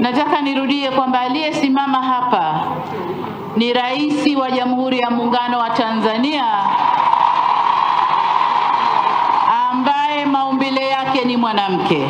Nataka nirudie kwamba aliyesimama hapa ni Rais wa Jamhuri ya Muungano wa Tanzania ambaye maumbile yake ni mwanamke.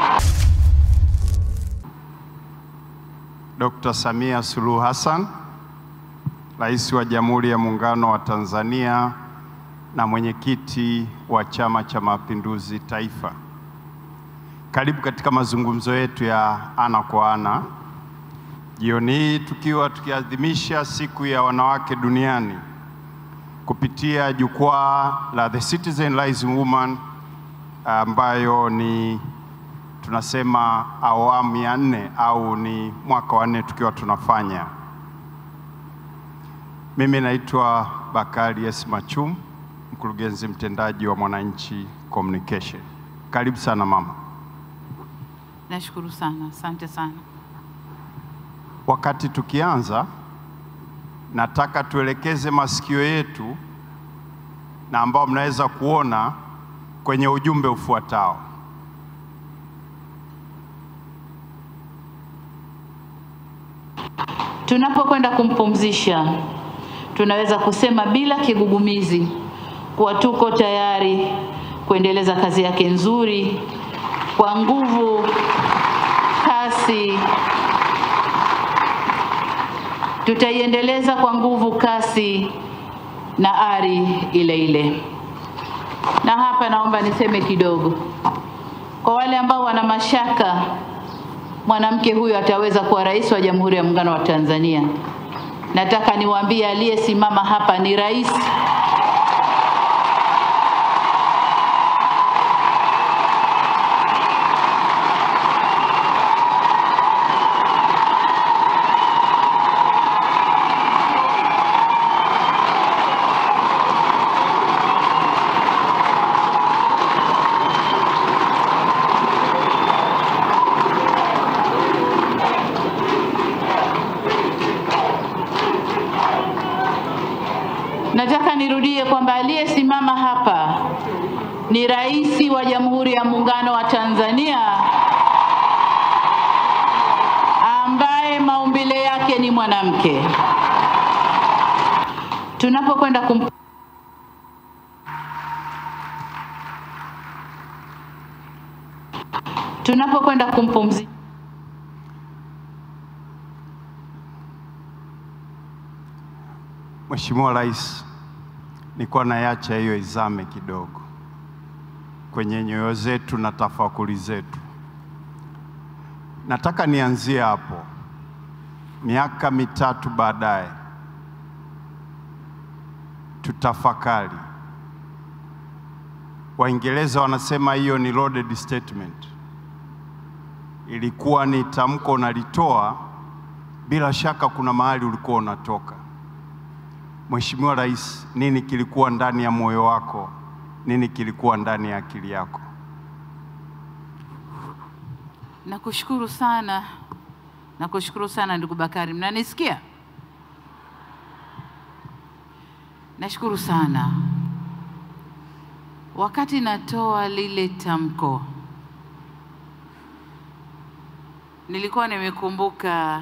Dr. Samia Suluhu Hassan, Rais wa Jamhuri ya Muungano wa Tanzania na mwenyekiti wa Chama cha Mapinduzi Taifa. Karibu katika mazungumzo yetu ya ana kwa ana jioni hii, tukiwa tukiadhimisha siku ya wanawake duniani kupitia jukwaa la The Citizen Rising Woman ambayo ni tunasema awamu ya nne au ni mwaka wa nne tukiwa tunafanya. Mimi naitwa Bakari S. Machum, mkurugenzi mtendaji wa Mwananchi Communication. Karibu sana mama. Nashukuru sana, asante sana. Wakati tukianza, nataka tuelekeze masikio yetu na ambao mnaweza kuona kwenye ujumbe ufuatao. Tunapokwenda kumpumzisha, tunaweza kusema bila kigugumizi kuwa tuko tayari kuendeleza kazi yake nzuri kwa nguvu, kasi. Tutaiendeleza kwa nguvu, kasi na ari ile ile. Na hapa naomba niseme kidogo kwa wale ambao wana mashaka mwanamke huyu ataweza kuwa rais wa Jamhuri ya Muungano wa Tanzania. Nataka niwaambie aliyesimama hapa ni rais Nataka nirudie kwamba aliyesimama hapa ni rais wa Jamhuri ya Muungano wa Tanzania ambaye maumbile yake ni mwanamke. Tunapokwenda kum tunapokwenda kumpumzisha Mheshimiwa Rais, nilikuwa naiacha hiyo izame kidogo kwenye nyoyo zetu na tafakuri zetu. Nataka nianzie hapo. Miaka mitatu baadaye, tutafakari. Waingereza wanasema hiyo ni loaded statement. Ilikuwa ni tamko unalitoa, bila shaka kuna mahali ulikuwa unatoka. Mheshimiwa Rais, nini kilikuwa ndani ya moyo wako? Nini kilikuwa ndani ya akili yako? Nakushukuru sana, nakushukuru sana ndugu Bakari, mnanisikia? Nashukuru sana. Wakati natoa lile tamko, nilikuwa nimekumbuka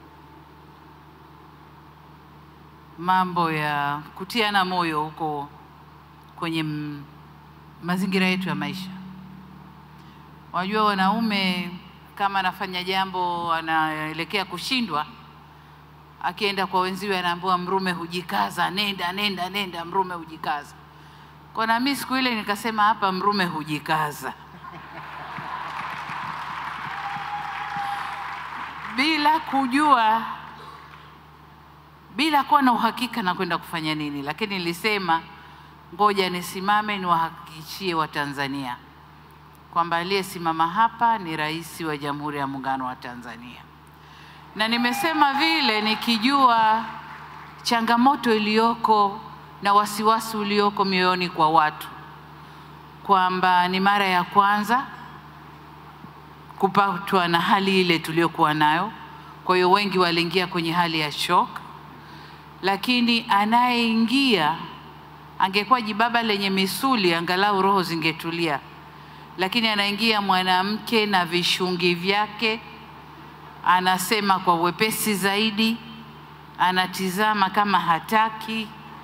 mambo ya kutiana moyo huko kwenye m- mazingira yetu ya maisha. Wajua, wanaume kama anafanya jambo anaelekea kushindwa, akienda kwa wenziwe anaambiwa mrume hujikaza, nenda nenda nenda, mrume hujikaza. Kwa na mimi siku ile nikasema hapa mrume hujikaza bila kujua bila kuwa na uhakika na kwenda kufanya nini, lakini nilisema ngoja nisimame niwahakikishie Watanzania kwamba aliyesimama hapa ni Rais wa Jamhuri ya Muungano wa Tanzania, na nimesema vile nikijua changamoto iliyoko na wasiwasi ulioko mioyoni kwa watu kwamba ni mara ya kwanza kupatwa na hali ile tuliyokuwa nayo. Kwa hiyo wengi waliingia kwenye hali ya shock, lakini anayeingia angekuwa jibaba lenye misuli, angalau roho zingetulia, lakini anaingia mwanamke na vishungi vyake anasema kwa uwepesi zaidi, anatizama kama hataki.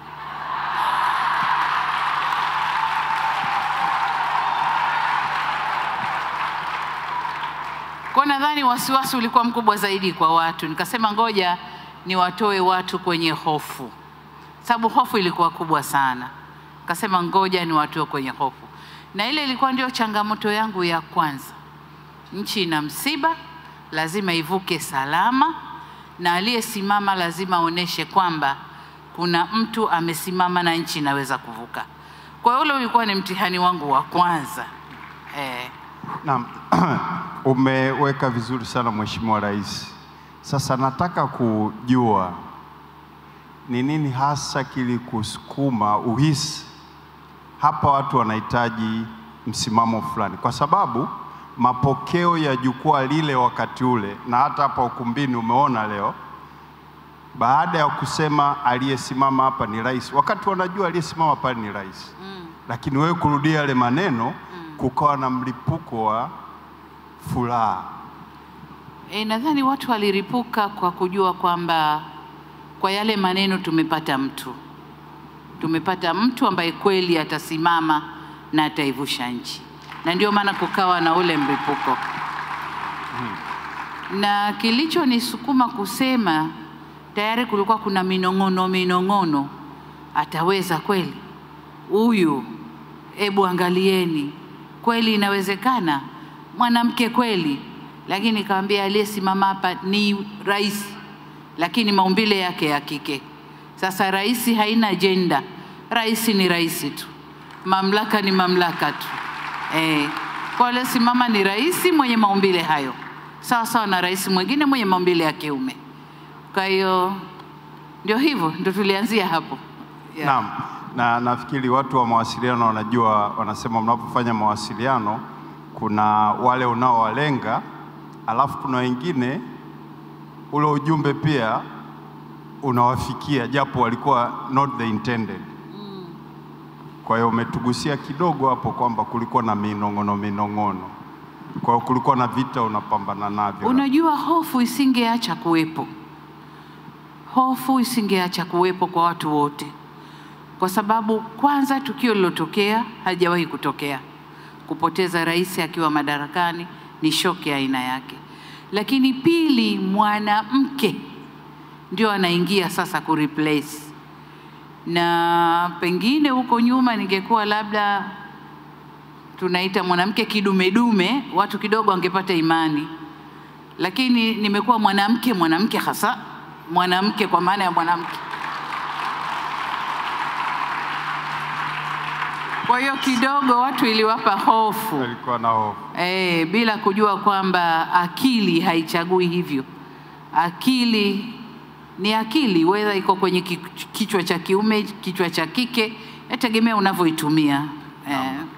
Kwa nadhani wasiwasi ulikuwa mkubwa zaidi kwa watu, nikasema ngoja niwatoe watu kwenye hofu, sababu hofu ilikuwa kubwa sana. Nikasema ngoja niwatoe kwenye hofu, na ile ilikuwa ndio changamoto yangu ya kwanza. Nchi ina msiba, lazima ivuke salama, na aliyesimama lazima aoneshe kwamba kuna mtu amesimama na nchi inaweza kuvuka. Kwa hiyo ule ulikuwa ni mtihani wangu wa kwanza eh. Naam, umeweka vizuri sana Mheshimiwa Rais. Sasa nataka kujua ni nini hasa kilikusukuma uhisi hapa watu wanahitaji msimamo fulani, kwa sababu mapokeo ya jukwaa lile wakati ule na hata hapa ukumbini umeona leo, baada ya kusema aliyesimama hapa ni rais, wakati wanajua aliyesimama pale ni rais mm. lakini wewe kurudia yale maneno mm. kukawa na mlipuko wa furaha. E, nadhani watu waliripuka kwa kujua kwamba kwa yale maneno tumepata mtu, tumepata mtu ambaye kweli atasimama na ataivusha nchi, na ndio maana kukawa na ule mlipuko na kilichonisukuma kusema, tayari kulikuwa kuna minong'ono minong'ono, ataweza kweli huyu? Ebu angalieni, kweli inawezekana, mwanamke kweli. Lakini nikamwambia aliyesimama hapa ni rais, lakini maumbile yake ya kike. Sasa rais haina jenda, rais ni rais tu, mamlaka ni mamlaka tu eh. Kwa aliyesimama ni rais mwenye maumbile hayo sawa sawa na rais mwingine mwenye maumbile ya kiume. Kwa hiyo ndio hivyo, ndio tulianzia hapo yeah. Naam, na nafikiri watu wa mawasiliano wanajua, wanasema mnapofanya mawasiliano kuna wale unaowalenga, alafu kuna wengine ule ujumbe pia unawafikia japo walikuwa not the intended. Kwa hiyo umetugusia kidogo hapo kwamba kulikuwa na minong'ono minong'ono, kwa hiyo kulikuwa na vita unapambana navyo. Unajua, hofu isingeacha kuwepo, hofu isingeacha kuwepo kwa watu wote, kwa sababu kwanza tukio lilotokea halijawahi kutokea. Kupoteza rais akiwa madarakani ni shoki ya aina yake, lakini pili, mwanamke ndio anaingia sasa kureplace, na pengine huko nyuma ningekuwa labda tunaita mwanamke kidumedume, watu kidogo wangepata imani, lakini nimekuwa mwanamke mwanamke hasa mwanamke kwa maana ya mwanamke. Kwa hiyo kidogo watu iliwapa hofu Alikuwa na hofu. e, bila kujua kwamba akili haichagui hivyo. Akili ni akili, wedha iko kwenye ki- kichwa cha kiume, kichwa cha kike, yategemea unavyoitumia eh.